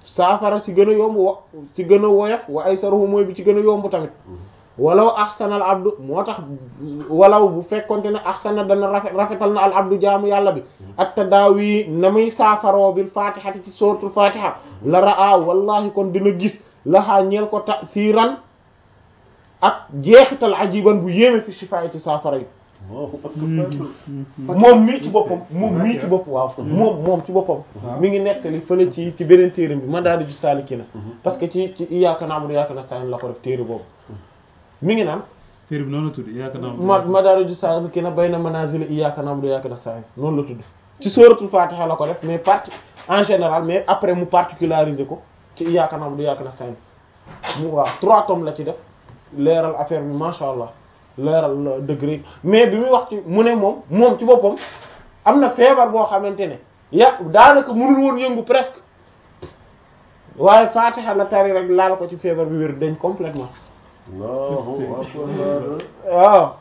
saafara si gën a yomb wa si gën a woyof wa aysaruhu mooy bi ci gën a yomb tamit walaw ahsana al abdu moo tax walaw bu fekkonte ne ahsana dana rafet rafetal na al abdu jaamu yàlla bi at tadaawi na muy saafaroo bil fatihati ci suratul fatiha la raa wallahi kon dina gis laxaa ñeel ko ta'siran ak jeexital ajiban bu yéeme fi shifaay ci saafara yi moom mii ci boppam moom mii ci boppam waaw moom moom ci boppam mi ngi nettali fële ci ci beneen téere bi Madaariju Saalikiina parce que ci ci Iyyaaka na'budu wa iyyaaka nasta'iin la ko def téere boobu mi ngi naan téere bi noonu la tudd Iyyaaka na'budu ma Madaariju Saalikiina bayna manaazili Iyyaaka na'budu wa iyyaaka nasta'iin noonu la tudd ci sóoratul Faatiha la ko def mais parti en général mais après mu particulariser ko ci Iyyaaka na'budu wa iyyaaka nasta'iin mu waaw trois tomes la ci def leeral affaire bi masha Allah leeral degré mais bi muy wax ci mu ne moom moom ci boppam am na feebar boo xamante ne ya daanaka mënul woon yëngu presque waaye Fatiha la tari rek laal ko ci feebar bi wér dañ complètement waaw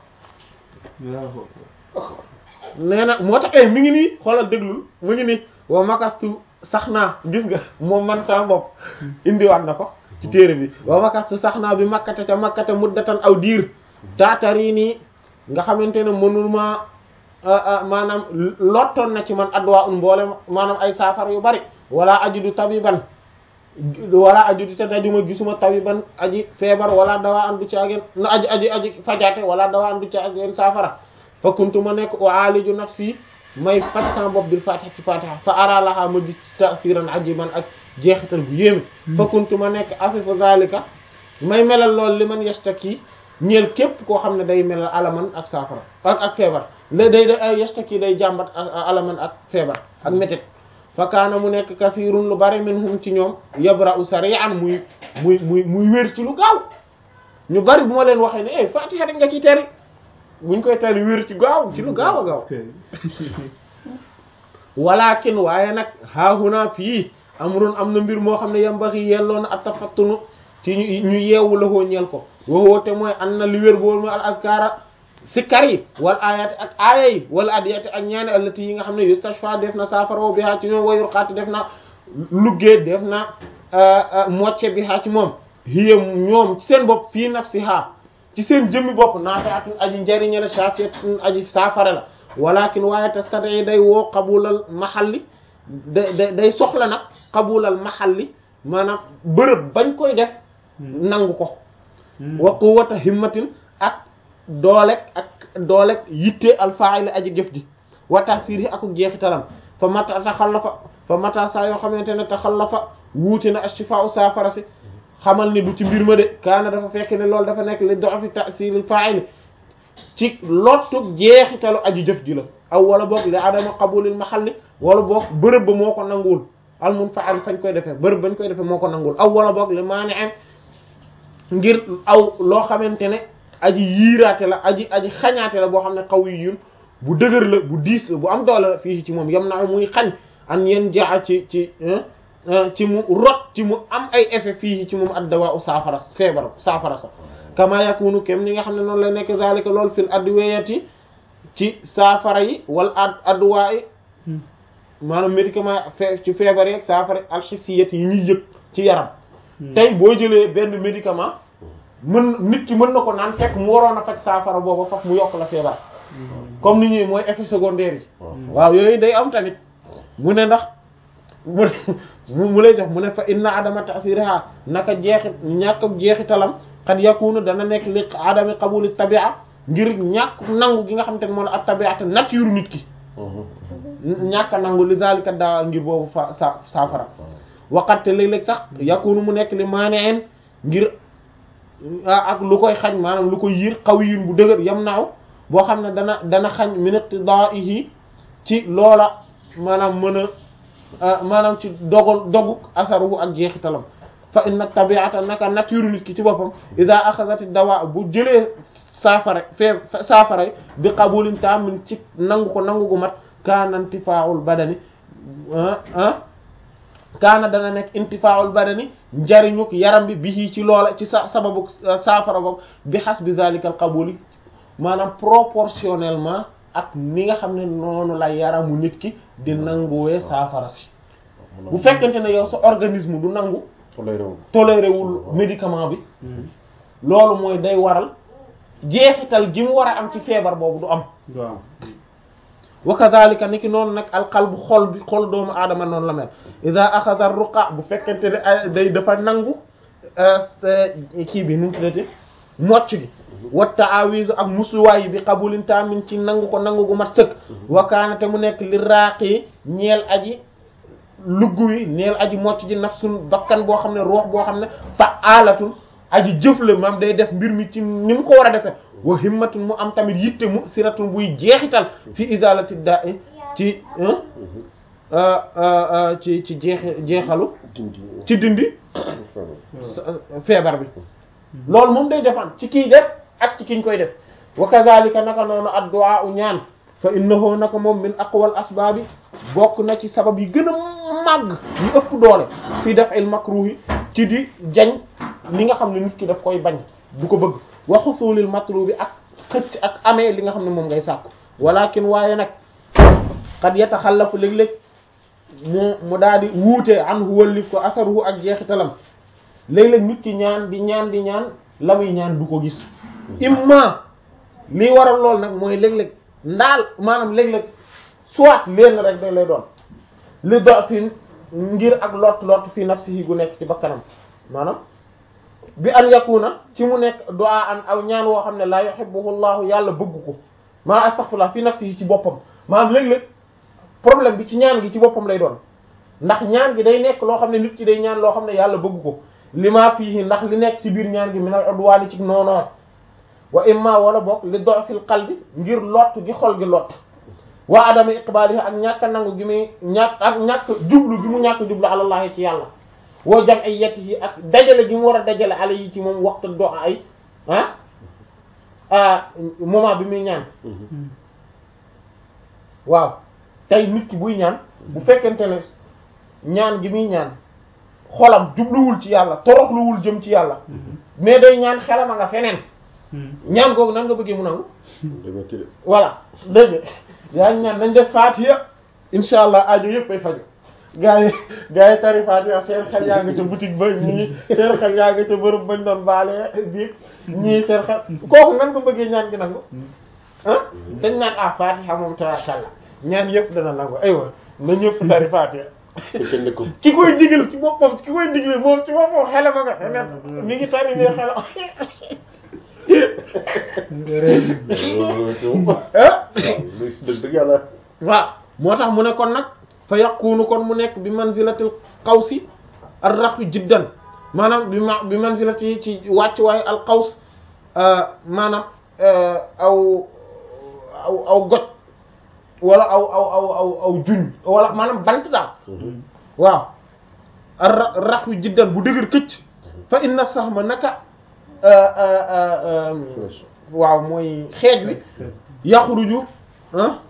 nee na moo tax mi ngi nii xoolal déglul mu ngi nii wa makastu sax naa gis nga moom man sama bopp indiwaat na ko ci téere bi wa makastu sax naa bi makkate ca makkate muddatan aw diir taatari nii nga xamante ne mënul ma maanaam lottoon na ci man adduwaa un mboole maanaam ay saafara yu bari wala ajudu tabiban wala ajudu te dajuma gisuma tabiban aji feebar wala dawaa an du caageen na aji aji aji fajaate wala dawaa an du caageen saafara fa kuntu ma nekk u'aliju nafsi may faj sama bopp bil fatiha ci fatiha fa ara laha ma gis ta'siran ajiban ak jeexital bu yéeme fa kuntu ma nekk asifu zalika may melal lool li man yastaki ñeel képp koo xam ne day melal alaman ak saafara ak ak feebar la day day yastaki day jàmbat alaman ak feebar ak métit fa kaana mu nekk kasirun lu bari minhum ci ñoom yabra'u sari'an muy muy muy muy wér ci lu gaaw ñu bari bu ma leen waxee ne eh fatiha rek nga ciy teri buñ koy tari wér ci gaaw ci lu gaaw a gaaw walakin waaye nag haahuna fii amrun am na mbir moo xam ne yambaxi yelloon at tafattunu ci ñu ñu yeewu la hoo ñeel ko waxoo te mooy an na li wér boolu mooy al azkara sikkar yi wal ayati ak aaya yi wala adiyati ak ñaani allati yi nga xam ne yustashfa def na saafara bi haa ci ñoom wayur xaati def na luggee def na mocce bi haa ci moom hiya ñoom ci seen bopp fii nafsiha ci seen jëmmi bopp naafi'atun aji njariñe la shafiyatun aji saafara la walakin waaye tastati day woo qabulal mahalli day day soxla nag qabulal mahalli maanaam bërëb bañ koy def nangu ko wa quwwata himmatin ak doolek ak doolek yitte alfa'il aji jëf ji wa tasiri ak jeexitalam fa mata taxallafa fa mata saa yoo xamante ne taxallafa wuute na ashifa'u saafara si xamal ni du ci mbir ma de kaana dafa fekk ne loolu dafa nekk li doxafi tasiril fa'il ci lottu jeexitalu aji jëf ji la aw wala boog li adama qabulil mahalli wala boog bërëb ba moo ko nanguwul al munfa'il fañ koy defee bërëb bañ koy defee moo ko nanguwul aw wala boog li maani'in ngir aw loo xamante ne aji yiiraate la aji aji xañaate la boo xam ne xaw yu yun bu dëgër la bu diis la bu am doole la fii ci moom yam na muy xañ an yen jaa ci ci ci mu rot ci mu am ay effet fii ci moom addawa u saafara feebar saafara sa kama yakunu kem ni nga xam ne noonu lay nekk zalika lool fil adwiyati ci saafara yi wala ad adduwaa yi maanaam médicament fe ci feebar yeeg saafara alxisiyat yi ñuy yëg ci yaram tey boo jëlee benn médicament mën nit ki mën na ko naan fekk mu waroon a faj saafara booba faf mu yokk la feebar comme ni ñuy mooy effet secondaire yi waaw yooyu day am tamit mu ne ndax mu mu lay jox mu ne fa inna adama ta'siraha naka jeexit ñàkk jeexitalam xad yakunu dana nekk li adami qabuli tabia ngir ñàkk nangu gi nga xam te ne moo la ak tabiata nature nit ki ñàkk a nangu li zalika daa ngir boobu fa sa saafara waqatte léeg-léeg sax yakunu mu nekk li maaneen ngir ak lu koy xañ maanaam lu koy yiir qawiyun bu dëgër yam naaw boo xam ne dana dana xañ min iqtida'ihi ci loola maanaam mën a maanaam ci dogal doguk asaruhu ak jeexitalam fa inna tabi'ata naka nature nit ki ci boppam ida axasati dawa bu jëlee saafara fee saafara bi qabulin tamin ci nangu ko nangu gu mat kaana intifaa'ul badani ah kaana dana nekk intifaa'ul badani njariñuk yaram bi bi ci loola ci sa sababu saafara boobu bi xas bi zalikal qabuli maanaam proportionnellement ak ni nga xam ne noonu la yaramu nit ki di nanguwee saafara si bu fekkente ne yow sa organisme du nangu toléré wu toléré wul médicament bi loolu mooy day waral jeexital gi mu war a am ci feebar boobu du am waaw wa kadhalika ni ki noonu nag alqalbu xol bi xol doomu aadama noonu la mel ida axada ruqa bu fekkente ne ay day dafa nangu kii bi nu mu tuddati mocc gi wa ta'awizu ak musluwaay yi bi qabulin tamin ci nangu ko nangu gu mat sëkk wa kaana te mu nekk li raaqi ñeel aji lugg wi ñeel aji mocc ji nafsun bakkan boo xam ne ruux boo xam ne fa alatun aji jëf la maam day def mbir mi ci ni mu ko war a defee wa himmatun mu am tamit yitte mu siratun buy jeexital fi izalati da'i ci ci ci jeex jeexalu dindi ci dindi feebar bi loolu moom day dépendre ci kiy def ak ci kiñ koy def wa kadhalika naka noonu addu'a u ñaan fa innahu naka moom min aqwal asbaabi bokk na ci sabab yi gën a màgg yu ëpp doole fii daf'il makruhi ci di jañ li nga xam ne nit ki daf koy bañ du ko bëgg wa husulil matlubi ak xëcc ak amee li nga xam ne moom ngay sàkku walakin waaye nag qad yataxallafu léeg-léeg mu mu daal di wuute an hu wallif ko asaruhu ak jeexitalam léeg-léeg nit ki ñaan di ñaan di ñaan la muy ñaan du ko gis imma lii waral lool nag mooy léeg-léeg ndaal maanaam léeg-léeg soit leen rek da lay doon li do fi ngir ak lot lot fi nafsihi gu nekk ci bakkanam maanaam bi an yakuna ci mu nekk du'a an aw ñaan woo xam ne la yuhibbuhu llahu yàlla bëgg ko maa astaghfirullah fi nafsihi ci boppam maanaam léeg-léeg problème bi ci ñaan gi ci boppam lay doon ndax ñaan gi day nekk loo xam ne nit ki day ñaan loo xam ne yàlla bëgg ko li maa fii ndax li nekk ci biir ñaan gi minal udwaani ci noonoon wa imma wala bokk li do'fil qalbi ngir lott gi xol gi lott wa adama iqbaalihi ak ñàkk a nangu gi muy ñàkk ak ñàkk jublu gi mu ñàkk jublu alallahi ci yàlla woo jam ay yett yi ak dajale gi mu war a dajale ala yi ci moom waxtu do ay ah ah moment bi muy ñaan waaw tey nit ki buy ñaan bu fekkente ne ñaan gi muy ñaan xolam jubluwul ci yàlla toroxluwul jëm ci yàlla mais day ñaan xelam a nga feneen ñaan googu nan nga bëggee mu nangu dama tëdd voilà dégg nga yaa ngi ñaan nañ def faatiya insha allah aajo yëpp ay faju gaa yi gaa yi tari faatiya seen xel yaa nga ca boutique ba ñii seen xel yaa nga ca bërëb bañ doon baale biig ñii seen xel kooku nan nga bëggee ñaan gi nangu ah dañ naan ah faatiha moom tabaarkalla ñaan yëpp dana nangu aywa na ñëpp tari faatiha kenn ne ko ki koy digal ci boppam ki koy digal moom ci boppam xelam a nga xelam mi ngi tari ne xelam ah dëgg dëgg yàlla waaw moo tax mu ne kon nag fa yaqunu kon mu nekk bi manzilatil qawsi ar-raxwi jiddan maanaam bi ma bi manzilati ci wàcc waaye al qaws maanaam aw aw aw goj wala aw aw aw aw aw juñ wala maanaam bant daal waaw ar raxwi jiddan bu dëgër këcc fa inna sahma naka waaw mooy xeej wi yaxruju ah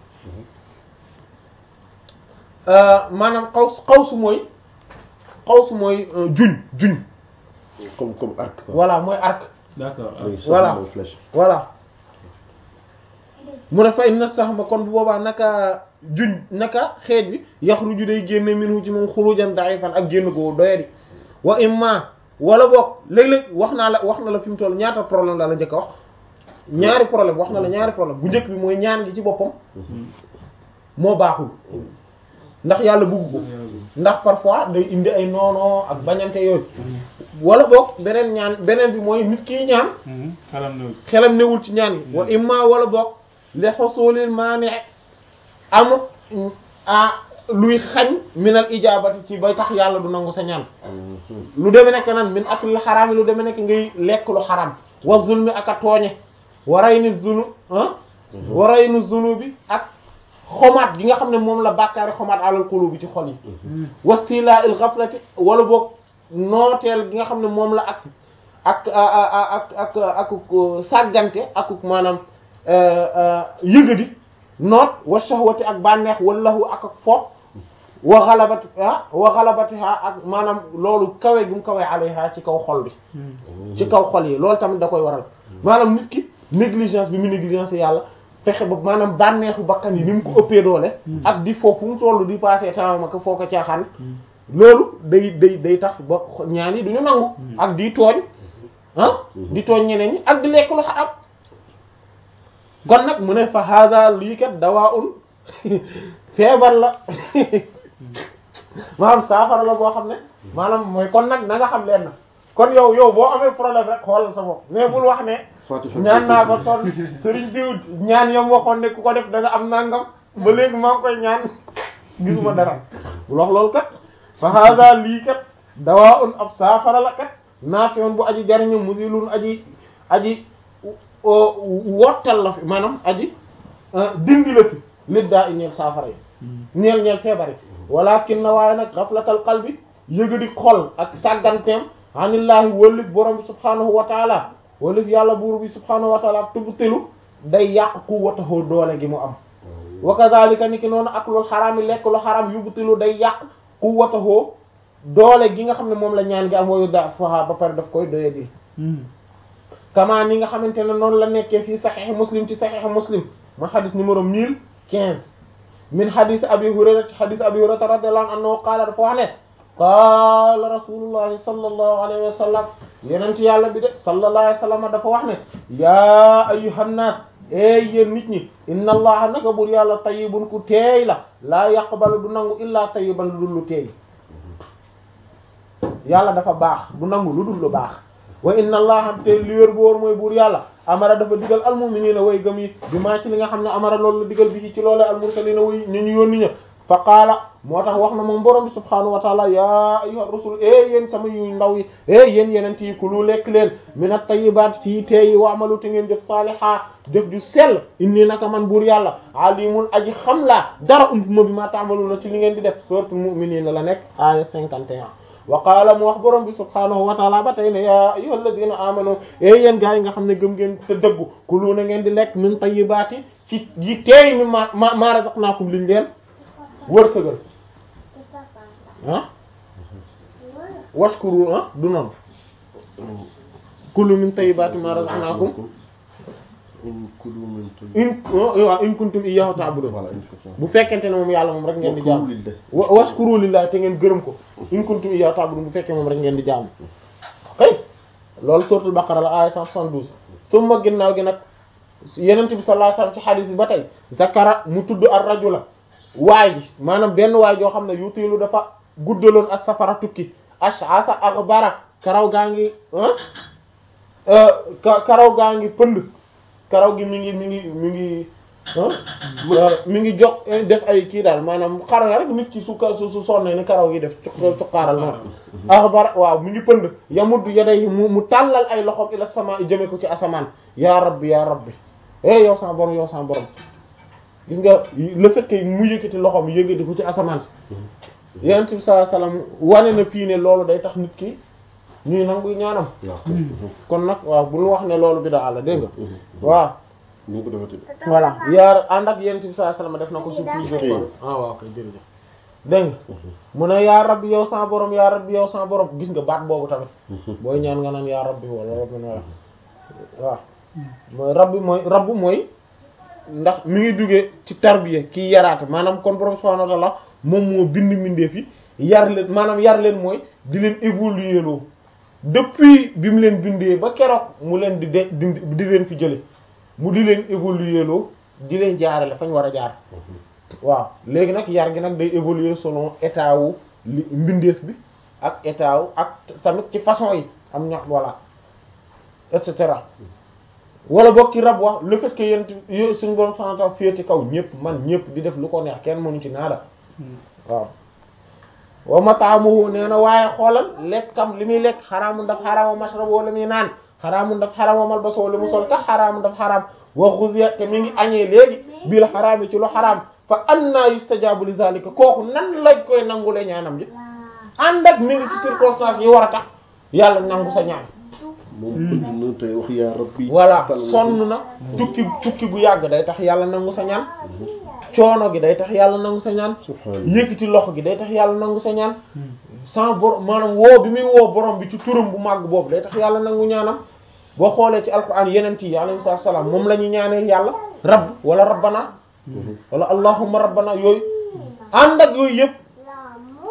maanaam xaws xawsu mooy xawsu mooy juñ juñ comme comme arc quoi. voilà mooy arc d'accord mooy voilà. mooy flèche. voilà mu ne fa inna sahma kon bu boobaa naka juñ naka xeej bi yaxruju day génne minhu ci moom xurujan da'ifan ak génn ko doyadi wa imma wala boog léeg-léeg wax naa la wax na la fi mu toll ñaata problème la la njëkk a wax ñaari problème wax na la ñaari problème bu njëkk bi mooy ñaan gi ci boppam moo baaxul ndax yàlla bugg ko ndax parfois day indi ay noonoo ak bañante yooyu wala boog beneen ñaan beneen bi mooy nit kiy ñaan xalam na xelam newul ci ñaan yi wa imma wala boog li xosoolil maani amut a luy xañ minal ijaabati ci bay tax yàlla du nangu sa ñaan lu deme nekk nan min aklil xaraam yi lu deme nekk ngay lekk lu xaraam wa zulmi ak a tooñe waray ni zunu ah waray nu zunu bi ak xomaat gi nga xam ne moom la bàkkaari xomaat alal qulubi bi ci xol yi wastila il ghaflati wala boog nooteel gi nga xam ne moom la ak ak ak ak ak sàggante ak maanaam yëgadi noot wa shahwati ak bànneex wallahu ak ak foof wa xalabati ah wa xalabatiha ak maanaam loolu kawe gi mu kawe alayha ci kaw xol bi ci kaw xol yi loolu tamit da koy waral maanaam nit ki négligence bi mu négligence yàlla fexe ba maanaam bànneexu bakkan yi ni mu ko ëppee doole ak di foofu mu tollu di passé temps ma ko foo ko caaxaan loolu day day day tax ba ñaan yi du ñu nangu ak di tooñ ah di tooñ ñeneen ñi ak di lekk lu xaram kon nag mu ne fa hada lii kat dawaa un feebar la maanaam saafara la boo xam ne maanaam mooy kon nag na nga xam leen na kon yow yow boo amee problème rek xoolal sa bopp mais bul wax ne Fatiha ñaan naa ko son sëriñ diw ñaan yam waxoon ne ku ko def da nga am nangam ba léegi maa ngi koy ñaan gisuma dara bul wax loolu kat fa hada lii kat dawaa un ab saafara la kat naafion bu aji jariñu musilun aji aji wottal la fi maanaam aji dindi la fi lit daa i ñeel saafara yi ñeel ñeel feebar yi walakin na waaye nag xaflatal qalbi yëgadi xol ak sàgganteem anillaahi wëllif borom bi subhaanahu wa taala wëllif yàlla buur bi subhaanahu wa taala tubtilu day yàq quwwatahu doole gi mu am wa kadhalika ni ki noonu ak lu xaraam yi lekk lu xaraam yubtilu day yàq quwwatahu doole gi nga xam ne moom la ñaan gi am wayu da faha ba pare daf koy doye di kama ni nga xamante ne noonu la nekkee fii saxiix muslim ci saxiix muslim mooy xadis numéro mille quinze min xadis abi hurayra ci xadis abi hurayra radiyallahu anhu qaala dafa wax ne qaala rasulullahi sallallahu alayhi wa sallam yenent yàlla bi de sallallahu alayhi wa sallam dafa wax ne yaa ayyuhan naas ey yéen nit ñi inna allaha naka bur yàlla tayyibun ku teey la laa yaqbalu du nangu illaa tayyiban lu dul lu teey yàlla dafa baax du nangu lu dul lu baax wa inna allaha te li wér bu wóor mooy buur yàlla amara dafa digal almu'minina way gëm yi bi maa ci li nga xam ne amara loolu la digal bi ci ci loolee almursalina way ñu ñu yónni ña fa qaala moo tax wax na moom borom bi subhaanahu wa taala ya ayyuha rusul e yéen sama yu ndaw yi e yéen yenent yi ku lu lekk leen min at-tayyibaat ci teeyi wa amalu te ngeen jëf saaliha jëf ju sell inni naka man buur yàlla alimun aji xam laa dara ump ma bi ma ta'maluna ci li ngeen di def suuratul mu'miniina la nekk aya 51 wa qaala mu wax borom bi subhaanahu wa taala ba tey ne yaa ayyuhal ladina amanu e yéen gaa yi nga xam ne gëm ngeen te dëggu kulu na ngeen di lekk min tayyibaati ci yi teey mi ma ma ma razaqnaakum liñ leen wërsëgal ah washkuru ah du noonu kulu min tayyibaati ma razaqnaakum in kulu min in waaw in kuntum iyyahu ta'budun voilà in kuntum bu fekkente ne moom yàlla moom rek ngeen di jaam Wa kulu lillahi. wa washkuru lillahi te ngeen gërëm ko in kuntum iyyahu ta'budun bu fekkee moom rek ngeen di jaam kay loolu suratul baqara la aya 172 summa ginnaaw gi nag yenent bi sallallahu alayhi wasallam ci hadith bi ba tey zakara mu tudd ar rajula waay ji maanaam benn waay joo xam ne yutilu dafa guddaloon as safara tukki ash'asa aghbara karaw gaa ngi ah ka- karaw gaa ngi pënd karaw gi mi ngi mi ngi mi ngi ah mi ngi jox def ay kii daal maanaam xar rek nit ki su ka su su sonnee ni karaw gi def cu- cuqaaral noonu aghbara waaw mi ngi pënd yamuddu yaday mu mu tàllal ay loxoom ila sama jëme ko ci asamaan ya rabbi ya rabbi eh yow sama borom yow sama borom gis nga le fait que mu yëkkati loxoom yëkkati ko ci asamaan si yonent bi sallallahu alayhi wasallam wane na fii ne loolu day tax nit ki ñuy nangu ñaanam waaw kon nag waaw bul wax ne loolu bi da àlla dégg nga waaw ñu ko defati voilà yaar ànd ak yonent bi sallallahu alayhi wasallam def na ko su plusieurs Ok. fois ah waaw kay jërëjëf dégg nga mu ne yaa rabbi yow sa borom yaa rabbi yow sa borom gis nga baat boobu tamit booy ñaan nga naan yaa rabbi wala rabbi na waaw mooy rabbi mooy rabbu mooy ndax mi ngi duggee ci tarbiya kii yaraate maanaam kon borom subhanahu wa ta'ala moom moo bind mbindeef yi yar leen maanaam yar leen mooy di leen évoluer loo depuis bi mu leen bindee ba keroog mu leen di de di di leen fi jële mu di leen évoluer loo di leen jaarale fañ war a jaar waaw léegi nag yar gi nag day évoluer selon état wu li mbindeef bi ak état wu ak tamit ci façon yi am ñax voilà et cetera wala boog ci rab wax le fait que yéen yo suñu borom subhanahu wa ta'ala féete kaw ñëpp man ñëpp di def lu ko neex kenn mënu ci naada waaw wa mataamuhu nee na waaye xoolal lekkam li muy lekk xaraamu daf xaraam wa mashrabu li muy naan xaraamu daf xaraam wa malbasu li mu sol tax xaraamu daf xaraam wa xuziya te mi ngi añee léegi bil xaraam yi ci lu xaraam fa anna yustajabu li zalika kooku nan lañ koy nangule ñaanam ji ànd ak mi ngi ci circonstance yi war a tax yàlla nangu sa ñaan moom bëgg na tey wax yaa rabbi voilà tal na sonn na tukki tukki bu yàgg day tax yàlla nangu sa ñaan coono gi day tax yàlla nangu sa ñaan subhanallah yëkkati loxo gi day tax yàlla nangu sa ñaan sans borom maanaam woo bi muy woo borom bi ci turam bu màgg boobu day tax yàlla nangu ñaanam boo xoolee ci alquran yeneen yi alayhi salaam moom la ñuy ñaanee yàlla rabb wala rabbana wala allahumma rabbana yooyu ànd ak yooyu yëpp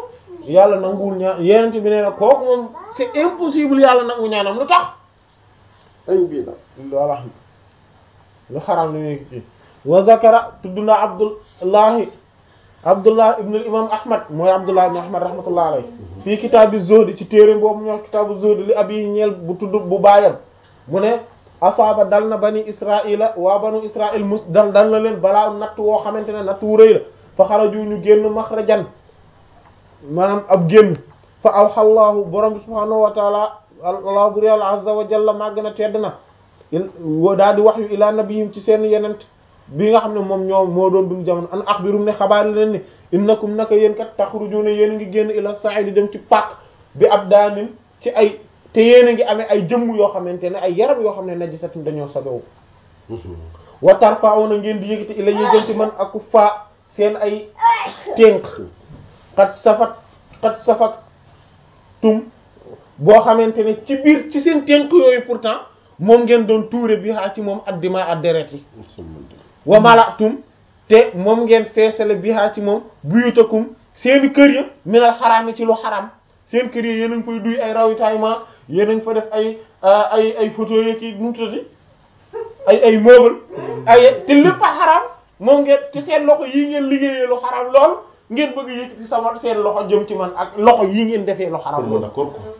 yàlla nanguwul ñaan yenent bi nee na kooku moom c'est impossible yàlla nangu ñaanam lu tax añ bii la voilà lu xaram li muy kii wa zakara tudd na abdullahi abdullah ibn al imam ahmad mooy abdullah ibn ahmad rahmatullah alayhi fii kitaabi zuhd ci téere boobu ñu wax kitaabu zuhd li abi ñeel bu tudd bu baayam mu ne asaaba dal na bani israila waa banu israil mus dal dal na leen balaa natt woo xamante ne natt wu rëy la fa xaraju ñu génn maxrajan maanaam ab génn fa awxallaahu borom bi subhaanahu wa taala allah bur yàlla azza wa jalla màgg na tedd na daal di wax yu ilaa nabiyim ci seen yenent bi nga xam ne moom ñoo moo doon dund jamono an axbirum ne xabaar leen ni innakum naka yéen kat taxrujuna yéen a ngi génn ila sa'id dem ci pàkk bi ab daanin ci ay te yéen a ngi amee ay jëmm yoo xamante ne ay yaram yoo xam ne najisatun dañoo sobewu wa tarfa'una ngeen di yëgati ila yéen ci man aku faa seen ay ténk xat safat xat safat tum boo xamante ne ci biir ci seen ténk yooyu pourtant moom ngeen doon tuure bi xaa ci moom addima ak deret yi wa malatum te moom ngeen feesale bi xaa ci moom buyutakum seeni kër ya minal xaraam yi ci lu xaram seen kër ya yéen a ngi fay duy ay ravitaillement yéen a ngi fa def ay ay ay photo yeeki nu mu tuddati ay ay meuble ay te lépp a xaram moom ngeen ci seen loxo yii ngeen liggéeyee lu xaram lool ngeen bëgg yëkkati sama seen loxo jëm ci man ak loxo yii ngeen defee lu xaram lool d'accord quoi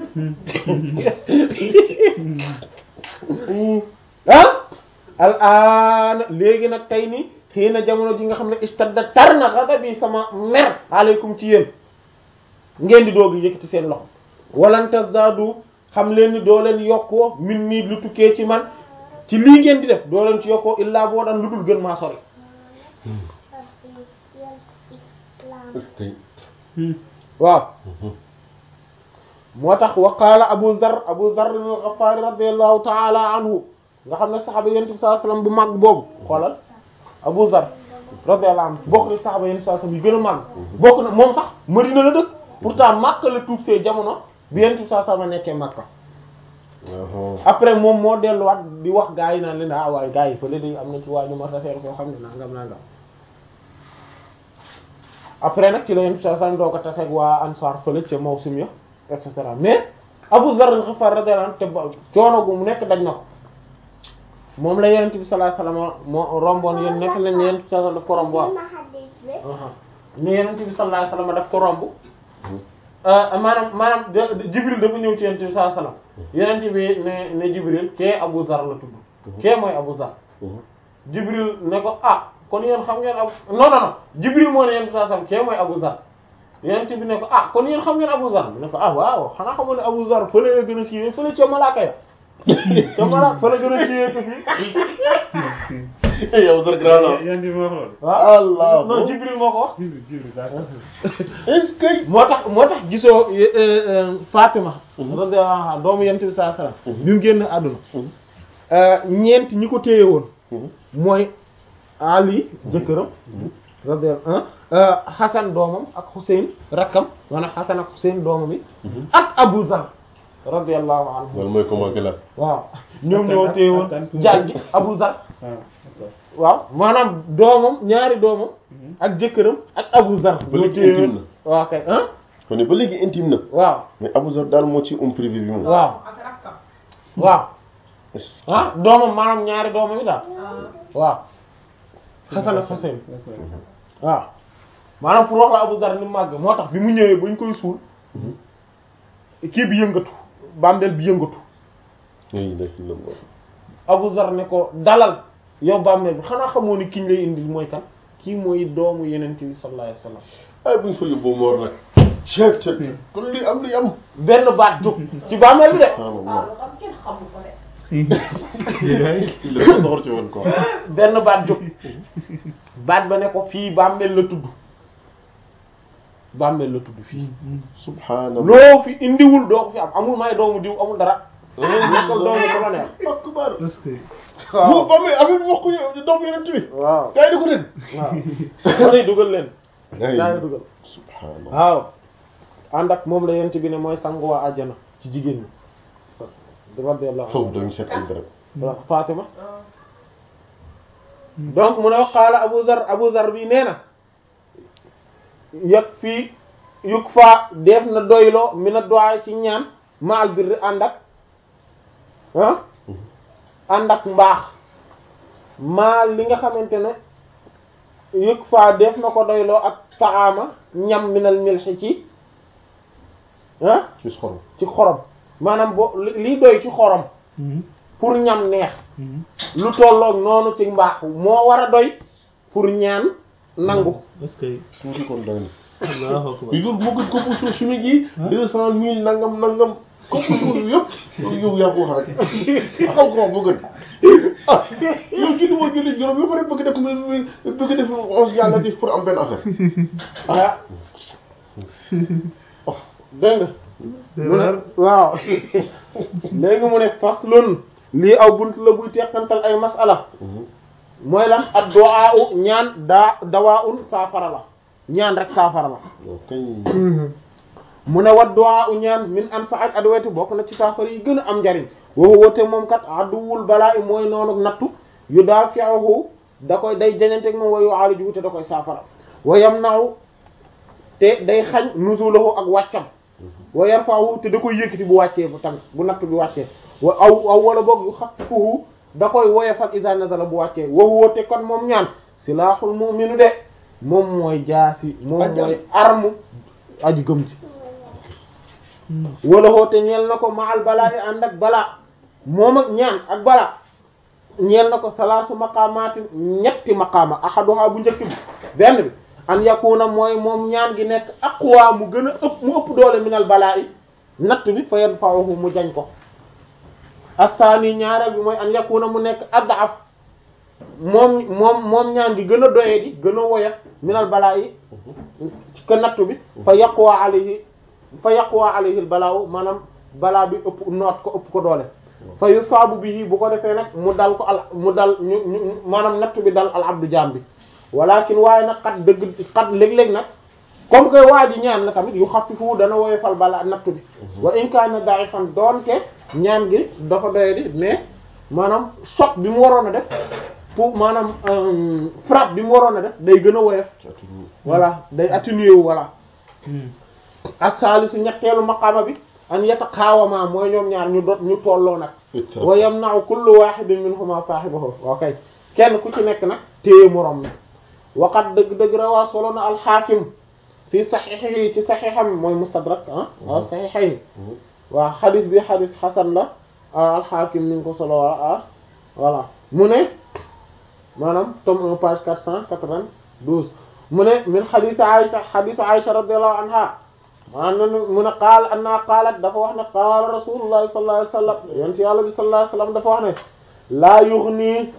ah al aana léegi nag tey ni xëy na jamono ji nga xam ne istadda tar na ghadabi sama mer aleykum ci yéen ngeen di doog yëkkati seen loxo walan tasdaadu xam leen ni doo leen yokkoo min nii lu tukkee ci man ci lii ngeen di def doo leen ci yokkoo illaa boo daan lu dul gën maa sori waaw moo tax wa qaala Abu Zar Abu Zar al-Ghaffaari radiyallahu ta'ala anhu nga xam ne saxaaba yonent bi sallallahu alayhi wasallam bu màgg boobu xoolal Abu Zar radiyallahu anhu bokk na saxaaba yonent bi sallallahu alayhi wasallam yu gën a màgg bokk na moom sax Madina la dëkk pourtant Makka la tuub see jamono bi yonent bi sallallahu alayhi wasallam nekkee Makka après moom moo delluwaat di wax gaa yi naan leen ah waaye gaa yi fële de am na ci waa ñu ma seen koo xam ne nangam nangam après nag ci la yonent bi sallallahu alayhi wasallam doo ko taseeg waa Ansaar fële ca Mawsim ya et cetera mais Abu Zarr al-Ghifari radiyallahu anhu te ba coono gu mu nekk daj na ko moom la Yonent bi sallallahu alayhi wasallam moo romboon yéen nekk nañ ne Yonent bi sallallahu daf ko romb waaw ne Yonent bi sallallahu alayhi wasallam daf ko romb maanaam maanaam Jibril dafa ñëw ci Yonent bi sallallahu alayhi wasallam Yonent bi ne ne Jibril kee Abu Zarr la tudd kee mooy Abu Zarr Jibril ne ko ah kon yéen xam ngeen Abu non non non Jibril moo ne Yonent bi sallallahu alayhi wasallam kee mooy Abu Zarr yonent bi ne ko ah kon yéen xam ngeen Abu Zar bi ne ko ah waaw xanaa xamoon ne Abu Zar fële la gën a siiwee fële ca malaaka ya ca malaaka fële gën a siiwee ko fii yow Zar grand la yan bi ma wax loolu. waaw Allah non Jibril moo ko wax Jibril Jibril d'accord. est-ce que moo tax moo tax gisoo Fatima radiyallahu anha doomu yonent bi sallallahu alayhi wasallam bi mu génn àdduna ñeent ñi ko téye woon mooy Ali jëkkëram radiyallahu Hasan doomam ak Hussein rakkam maanaam Hasan ak Hussein doomam yi ak Abu Zar radiyallahu anhu loolu mooy comment que la waaw ñoom ñoo téye woon jàngi Abu Zar ah d'accord. waaw maanaam doomam ñaari doomam ak jëkkëram ak Abu Zar Ba ñoo léegi téye woon intime waaw kay ah kon ne ba léegi intime na waaw mais Abu Zar daal moo ci homme privé bi moom waaw waaw Est-ce que- ah doomam maanaam ñaari doomam yi daal waaw Hasan ak Hussein waaw maanaam pour wax la Abu Zar ni mu màgg moo tax bi mu ñëwee bañ koy suul kii bi yëngatu bàmbeel bi yëngatu La ilaha illallah. Abu Zar ne ko dalal yow bàmmeel bi xanaa xamoo ni kiñ lay indil mooy kan kii mooy doomu yenent bi sallallahu alayhi wasallam ay buñ fa yóbboo moor nag ceeb ceeb kon li am li am benn baat jóg ci bàmmeel bi de subhanallah xam kenn xamu ko de. il la ko soxor ci woon quoi benn baat jóg baat ba ne ko fii bàmmeel la tudd bàmmeel la tudd fii subhanallah loo fi indiwul doo ko fi am amul may doomu diw amul dara nekkal doomu ko la neex akbar est-ce que bu ba muy affaire bi wax ko yow doom yeneen bi waaw gaa yi di ko dégg waaw lay dugal leen daa lay ay dugal subhanallah waaw ànd ak moom la yent bi ne mooy sangu waa àjjana ci jigéen ñi radiyallahu foofu anha dañu seet ay dara waaw Fatima donc mu ne wax qaala Abu Zar Abu Zar bi nee na yag fii yuk fa def na doyloo mi na doy ci ñaan ma al birri ànd ak ah ànd ak mbaax maa li nga xamante ne yuk fa def na ko doyloo ak taama ñam minal milxi ci ah ci xorom ci xorom maanaam bo li liy doy ci xorom pour ñam neex lu tolloog noonu ci mbaax moo war a doy pour ñaan nangu est-ce que tuuti kon doy na Allahu akbar yu dul moo gën kopp suuf suñu ji deux cent mille nangam nangam kopp suuf yëpp yow yaa ko wax rek xam ko moo gën ah yow julli moo julli juróom ba pare bëgg def bëgg def onze yàlla def pour am benn affaire ah dégg nga mu ne waaw léegi mu ne faslun lii aw bunt la buy teqantal ay masala mooy lan ad du'a u ñaan daa dawaa un saafara la ñaan rek saafara la waaw kañ mu ne wat du'a u ñaan min anfa'at adwati bokk na ci saafara yi gën a am njariñ woo woote moom kat aduwul balaa i mooy noonu nattu yu daa fi'uhu da koy day jañanteeg moom wa yu'alijuhu te da koy saafara wa yamna'u te day xañ nuzulahu ak wàccam wa yarfa'uhu te da koy yëkkati bu wàccee bu tamit bu nattu bi wàccee wa aw aw wala boog yu xaffifuhu da koy woyofal iza nazala bu wàccee wa huwa te kon moom ñaan silahul mu'minu de moom mooy jaasi moom mooy arme aji gëm ci wala hoote ñeel na ko maal balaa yi ànd ak balaa moom ak ñaan ak balaa ñeel na ko salaasu maqaamaatin ñetti maqaama ahaduha bu njëkk bi benn bi an yakuna mooy moom ñaan gi nekk aqwa mu gën a ëpp mu ëpp doole minal balaa yi natt bi fa yadfa'uhu mu jañ ko asaani ñaareel bi mooy an yakuna mu nekk ad'af moom moom moom ñaan gi gën a doye di gën a woyof minal balaa yi ci ka nattu bi fa yaqwa alayhi fa yaqwa alayhi al balaaw maanaam balaa bi ëpp noot ko ëpp ko doole fa yusaabu bihi bu ko defee nag mu dal ko al mu dal ñu ñu maanaam nattu bi dal al abdu jaam bi walakin waaye nag xat dëgg xat léeg-léeg nag comme que waa ji ñaan la tamit yu xafifu dana woyofal balaa nattu bi wa in kaana da'ifan doonte ñaan gi dafa doye di mais maanaam choc bi mu waroon a def pour maanaam frappe bi mu waroon a def day gën a woyof voilà day atténuer wu voilà as-salisu ñetteelu maqaama bi an yataqaawama mooy ñoom ñaar ñu dot ñu tolloo nag wa yamna'u kullu wahidin minhuma sahibahu ok kenn ku ci nekk nag téye moroom nag waqat dëgg-dëgg rawaa solo na al-Hakim fii saxiix ci saxiixam mooy mustadrak ah waaw saxiixayn waaw xadis bi xadis xasan la al-Hakim mi ngi ko solo ah voilà mu ne maanaam tome 1 page 492 mu ne min xadis Aïcha xadisu Aïcha radiyallahu anha maanaam mu ne qaal anna qaalat dafa wax ne qaala rasulullahi sallallahu alayhi wa sallam yonent yàlla bi sallallahu alayhi wa sallam dafa wax ne laa yughni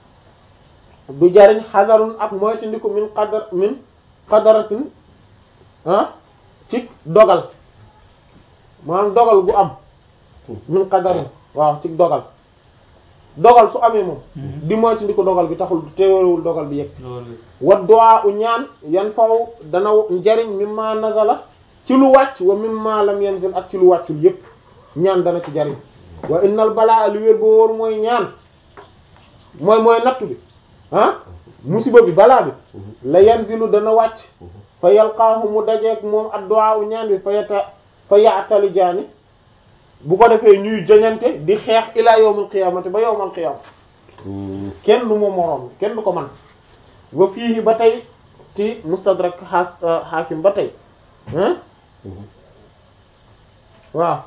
du jariñ xadarun ak moytandiku min qadar min qadaratin ah ci dogal maanaam dogal gu am min qadarin waaw ci dogal dogal su amee moom di moytandiku dogal bi taxul teewul dogal bi yegg si wa du'a u ñaan yan faw dana njariñ mimma nazala ci lu wàcc wa mimma lam yanzil ak ci lu wàccul yépp ñaan dana ci jariñ wa innal balaa li wér boo wóor mooy ñaan mooy mooy nattu bi ah musiba bi balaa bi la yanzilu dana wàcc fa yalqaahu mu dajeek moom ad-du'a u ñaan bi fa yata fa ya'tali jaani bu ko defee ñuy joñante di xeex ila yawmul qiyaamati ba yawmal qiyaama kenn du ma moroom kenn du ko man wa fii ba tey ci mustadrak hakim ba tey ah waaw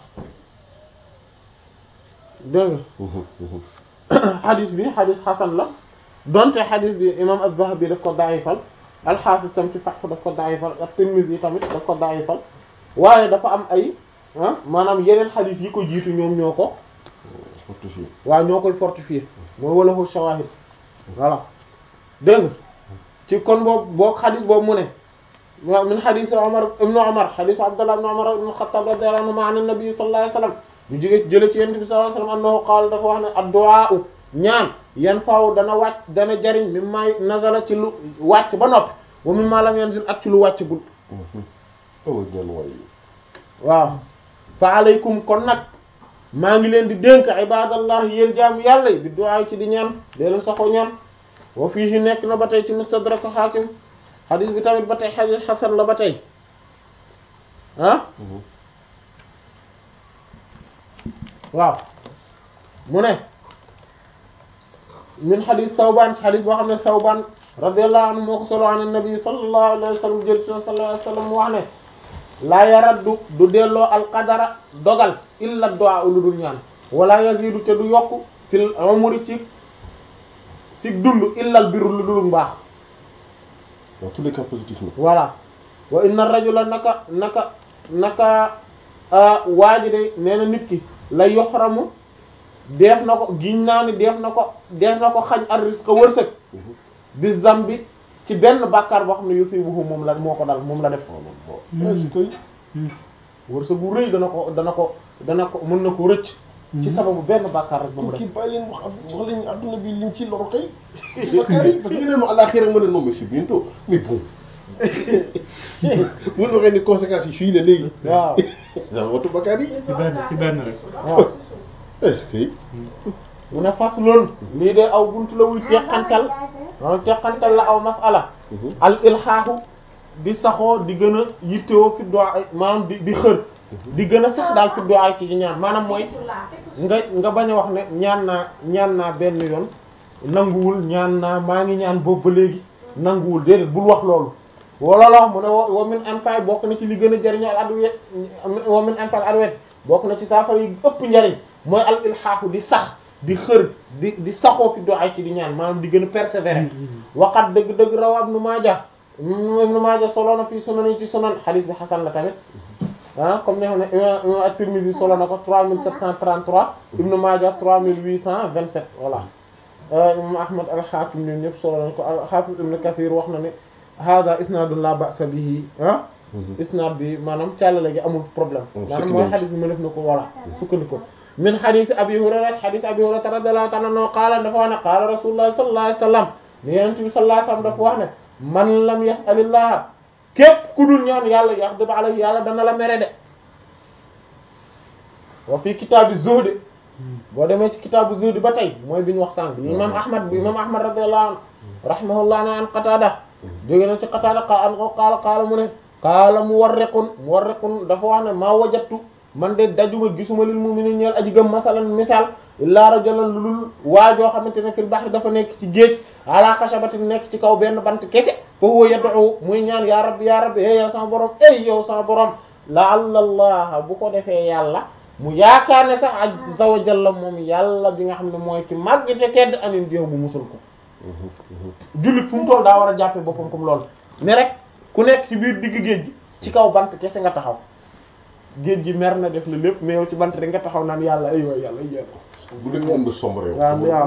dégg nga xadis bi xadis xasan la donte xadis bi imam az-Zahabi daf ko daayifal al-Hafiz tam ci Fath daf ko daayifal at-Tirmidhi tamit daf ko daayifal waaye dafa am ay ah maanaam yeneen xadis yi ko jiitu ñoom ñoo ko fortifié waaw ñoo koy fortifier mooy wala hu shawahid voilà dégg nga ci kon boobu boo xadis boobu mu ne waaw min xadis Umar ibnu Umar xadis Abdullah ibnu Umar ibnu Xattaab radiyallahu anhu an nabi sallallahu alayhi wasallam ñu jóge jële ci yonent bi sallallahu alayhi wasallam annahu qaala dafa wax ne ad-du'a ñaan yan faaw dana wàcc dana jariñ mimma nazala ci lu wàcc ba noppi wa mimma lam yanzil ak ci lu wàcc gul awa ñaan waay waaw fa alaykum kon nag maa ngi leen di dénk ibadallah yéen jaam yàlla yi bi du'a ci di ñaan dee leen saxoo ñaan wa fiihi nekk na ba tey ci mustadrak hakim xadis bi tamit ba tey xadis xasan la ba tey ah waaw mu ne min xadis Sawbaan ci xadis boo xam ne Sawbaan radiyallahu anhu moo ko solo an nabi sallallahu alayhi wa sallam jël sallallahu alayhi wa sallam wax ne laa yaraddu du delloo alqadara dogal illa du'a lu dul ñaan wala yazidu te du yokk fil umri ci ci dund illa al birru lu dul mbaax dans tous les cas positifs na voilà wa inna rajula naka naka naka waaji de nee na nit ki la yoxramu def na ko giñ naa ni def na ko def na ko xañ ar rizqa wërsëg bi zambi ci benn bàkkaar boo xam ne yusibuhu moom la moo ko dal moom la def est-ce que wërsëg bu rëy dana ko dana ko dana ko mën na ko rëcc ci sababu benn bàkkaar rek ba mu kii def bàyyi leen wax ab wax leen adduna bi liñ ci lor kay bakkaar yi parce que ngeen ma àllaaxira ma ne non mais c'est bientôt mais bon bu ñu waxee ni conséquences yi fii ne léegi waaw daa watu bakkaar yi ci benn ci benn rek. waaw est-ce que mu ne fas loolu lii de aw buntu la wuy teqantal maanaam teqantal la aw masala al ilhaahu di saxoo di gën a yittewoo fi du'a maanaam di di xër di gën a sax daal fi du'a ci ñaan maanaam mooy nga nga bañ a wax ne ñaan naa ñaan naa benn yoon nanguwul ñaan naa maa ngi ñaan boobu ba léegi nanguwul déedéet bul wax loolu wala la wax mu ne wa wa min anfa'i bokk na ci li gën a jariñoo al adwiyat wa min anfa'i al adwiyat bokk na ci saafara yi ëpp njariñ mooy al ilhaahu di sax di xër di di saxoo fi du'a ci di ñaan maanaam di gën a persévérer waqat dëgg-dëgg rawa ibnu Maaja ibnu Maaja solo na fii sunan yi ci sunan hadith bi hasan la tamit ah comme ne xam ne imam at-Tirmidhi solo na ko 3733 ibnu Maaja 3827 voilà imam Ahmad al-Hakim ñun ñëpp solo nañ ko al-Hafiz ibn Kathir wax na ne hada isnadun la ba'sa bihi ah isnad bi maanaam càllale gi amul problème maanaam mooy hadith bi ma def na ko voilà sukkandiku min hadith Abi Hurayra hadith Abi Hurayra radiyallahu ta'ala anhu qaala dafa wax ne qaala Rasulullah sallallahu alayhi wasallam ne Yonent bi sallallahu alayhi wasallam dafa wax ne man lam yas'alillah képp ku dul ñaan yàlla yaxdub alayhi yàlla dana la mere de wa fi kitaabi zuhd boo demee ci kitaabu zuhd ba tey mooy bi ñu wax sànq imam ahmad bi imam ahmad radiyallahu anhu rahimahullah na an qatada jóge na ci qatada qaala qaala qaala mu ne qaala muwarriqun muwarriqun dafa wax ne maa wajattu man de dajuma gisuma lil mu'minin ñeel aji gëm masalan misaal illaa rajulan lu dul waajoo xamante ne fil bahri dafa nekk ci géej ala xashabatin nekk ci kaw benn bant kese fa huwa yad'u muy ñaan ya rabbi ya rabbi hey yow sama borom ey yow sama borom la'alla allah bu ko defee yàlla mu yaakaar ne sax azza wa jalla moom yàlla bi nga xam ne mooy ki màgg te tedd anin jéew bu musul ko jullit fu mu toll daa war a jàppee boppam comme loolu ne rek ku nekk ci biir digg géej gi ci kaw bant kese nga taxaw géej gi mer na def la lépp mais yow ci bant rek nga taxaw naan yàlla ay waay yàlla ay bu nekk moom nga sombre yow waaw waaw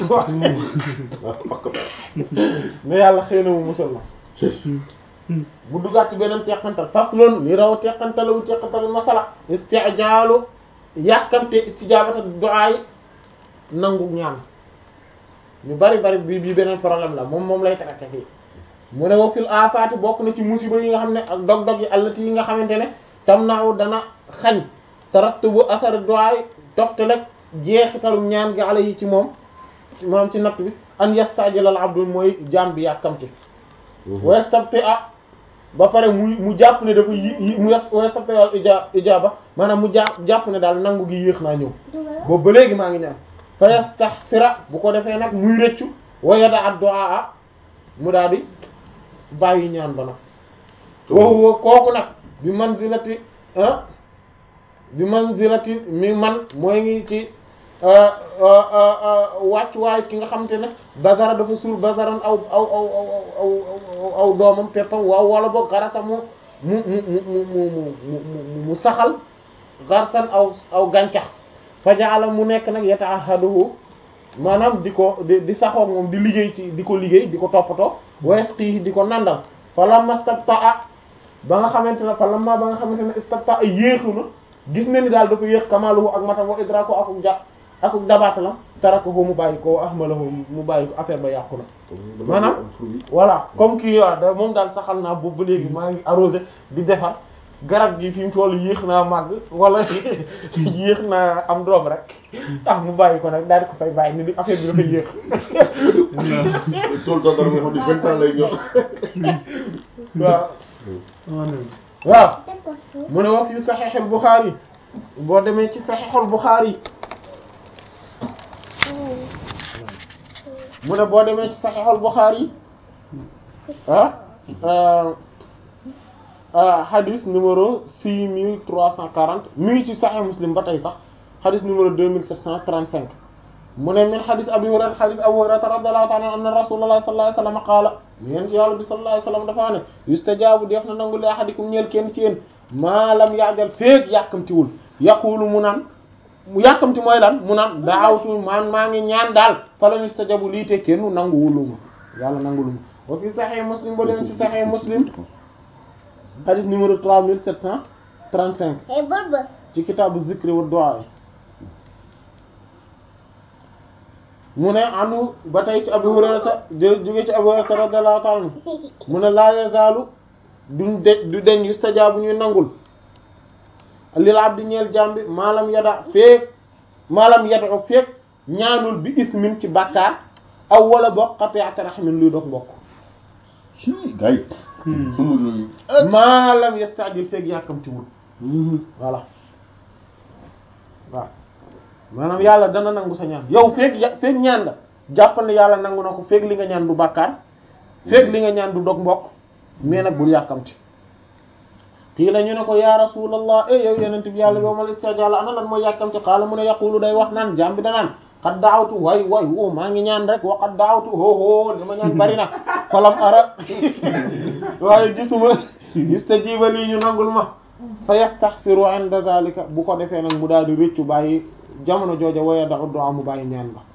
mais yàlla xëy na mu musal na bu duggaat ci beneen teqantal faslun li raw teqantalu teqantalu masala istijaalu yàkkamte istijaabata du'a yi nangu ñaan ñu bari bari bi bii beneen problème la moom moom lay traité fii mu ne wa fil afaati bokk na ci musiba yi nga xam ne ak dog-dog yi allati yi nga xamante ne tam naaw dana xañ tarattubu asar du'a yi toftaleg jeexitalu ñaan gi ala yi ci moom moom ci natt bi an yastajilal abdu mooy jaam bi yàkkamte wa yastabti a ba pare mu mu jàpp ne dafa yi mu yastabti al ija ijaaba maanaam mu jàpp jàpp ne daal nangu gi yéex naa ñëw boobu ba léegi maa ngi ñaan fa yastahsira bu ko defee nag muy rëccu wa yada ad du'a mu daal di bàyyi ñaan ba nag wa kooku nag bi manzilati ah bi manzilati mi man mooy ngi ci wàccuwaay ki nga xamante ne bazara dafa suul bazaran aw aw aw aw aw aw doomam peppam waaw wala boog garasa mu mu mu mu mu mu mu saxal garsan aw aw gàncax fa jaala mu nekk nag yata'ahaduhu maanaam di ko di di saxoo moom di liggéey ci di ko liggéey di ko toppatoo wayasqi di ko nandal fa lamma stabta'a ba nga xamante ne fa lamma ba nga xamante ne istabta'a yéexu na gis na ni daal dafa yéex kamaluhu ak matam wa idraku akuk ja akuk dabaata la tarakahu mu bàyyi ko ahmalahu mu bàyyi ko affaire ba yàqu na maanaam voilà comme kii waaw da moom daal saxal naa boobu ba léegi maa ngi arrosé di defar garab gi fi mu toll yéex naa màgg wala yéex naa am doom rek tax mu bàyyi ko nag daal di ko fay bàyyi ni di affaire bi dafa yéex tool doo dara nga xam ne vingt ans lay ñor waaw waaw mu ne wax fi saxiixul Buxaari boo demee ci saxiixul Buxaari mu ne boo demee ci saxiixul Buxaari ah ah hadith numéro six mille trois cent quarante mi ngi ci saxiix Muslim ba tey sax hadith numéro deux mille sept cent trente cinq mu ne min hadith Abi Hurayra hadith Abu Hurayra radiyallahu ta'ala anna Rasulullah sallallahu alayhi wasallam qaala yéen ci yàlla bi sallallahu alayhi wasallam dafa ne yustajaabu def na nangu li ahadikum ñeel kenn ci yéen maalam yaajal feek yàkkamtiwul yaqulu mu naan mu yàkkamti mooy lan mu naan daawtu man maa ngi ñaan daal falam yustajabu lii te kenn nangu wuluma yàlla nangu luma wa fi sahih muslim ba dem ci sahih muslim hadith numéro 3735 Hey, Bulbul. ci kitaabu zikri wa du'a mu ne anu ba tey ci Abu Hurayra jë jóge ci Abu Hurayra radiyallahu ta'ala anhu mu ne laa yazaalu duñ de du deñ yustajaabu ñuy nangul lil abdi ñeel jàmbi maalam yada feek maalam yada o feek ñaanul bi ismin ci bàkkaar aw wala bokk qati'at rahmin luy dog mbokk ci gars yi. amul loolu. maalam yastajil feek yàkkamtiwul voilà waaw maanaam yàlla dana nangu sa ñaan yow feek ya feek ñaan nga jàppal ne yàlla nangu na ko feek li nga ñaan du bàkkaar feek li nga ñaan du dog mbokk mais nag bul yàkkamti kii la ñu ne ko ya rasulallah eh yow yenent bi yàlla yow mal istajal ana lan mooy yàkkamti xaala mu ne yaqulu day wax naan jaam bi danaan xat daawtu way way o maa ngi ñaan rek wa xat daawtu hoho li ma ñaan bari na falam ara waaye gisuma istajiba lii ñu nangul ma fa yastaxsiru inda zalika bu ko defee nag mu daal di rëccu bàyyi jamono jooja waya da uddu mu bàyyi ñaan ba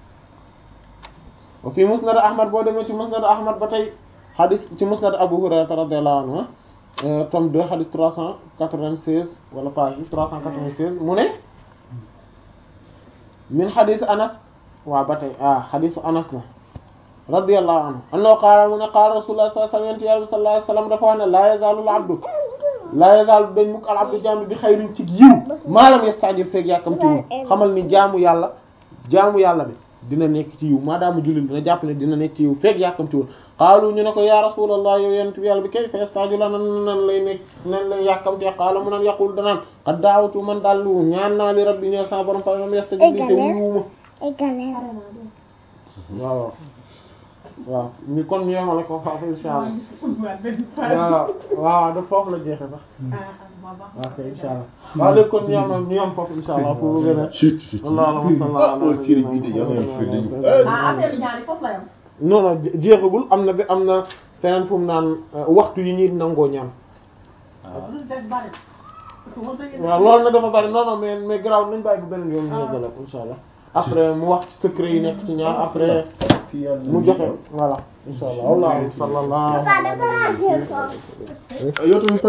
wa fi musnad ahmad boo demee ci musnad ahmad ba tey hadis ci musnad abu hurairah radiyallahu anhu tome 2 hadis 396 wala page 396 mu ne min hadis anas waaw ba tey ah hadisu anas la radiyallahu anhu annahu qaala mu ne qaala rasulullah sallallahu alayhi wa sallam sallallahu alayhi wa sallam dafa wax ne la yazaalu al abdu la yazaalu dañ mukk al abdu jaamu bi xayrin ci yiw maalam yastajil feeg yàkkamtiwul xamal ni jaamu yàlla jaamu yàlla bi dina nekk ci yiw maadaama jullit dina jàpp ne dina nekk ci yiw feeg yàkkamtiwul xaalu ñu ne ko ya rasulallah yow yonent bi yàlla bi kay fa yastajila nan nan lay nekk nan lay yàkkamtee xaala mu nan yaqul danaan qad daawtu man daal lu ñaan naa li rabbi ñe sa borom fa lam yastajib li te wuuma Égalé. waaw waaw ni kon ñu yemale ko foofu insha Allah waaw waaw da foofu la jeexe sax waaw kay insha Allah waaw léegi kon ñu yem ñu yem foofu insha Allah pour gën a chut chut. Allahumma salli ala ah loolu ci bi de yàlla na fi dañu. ah affaire ñaari foofu la yam non non jeexagul am na bi am na feneen fu mu naan waxtu yi ñuy nangoo ñaan lu des bari parce que war nañu waaw loolu na dafa bari non non mais mais garaaw nañ bàyyi ba beneen yoon ñu yeggale ko insha Allah après mu wax ci secret yi nekk ci ñaan après fi yàlla mu joxe voilà insha Allah wallahu sallallahu Papa, dafa ranger ko. yow tamit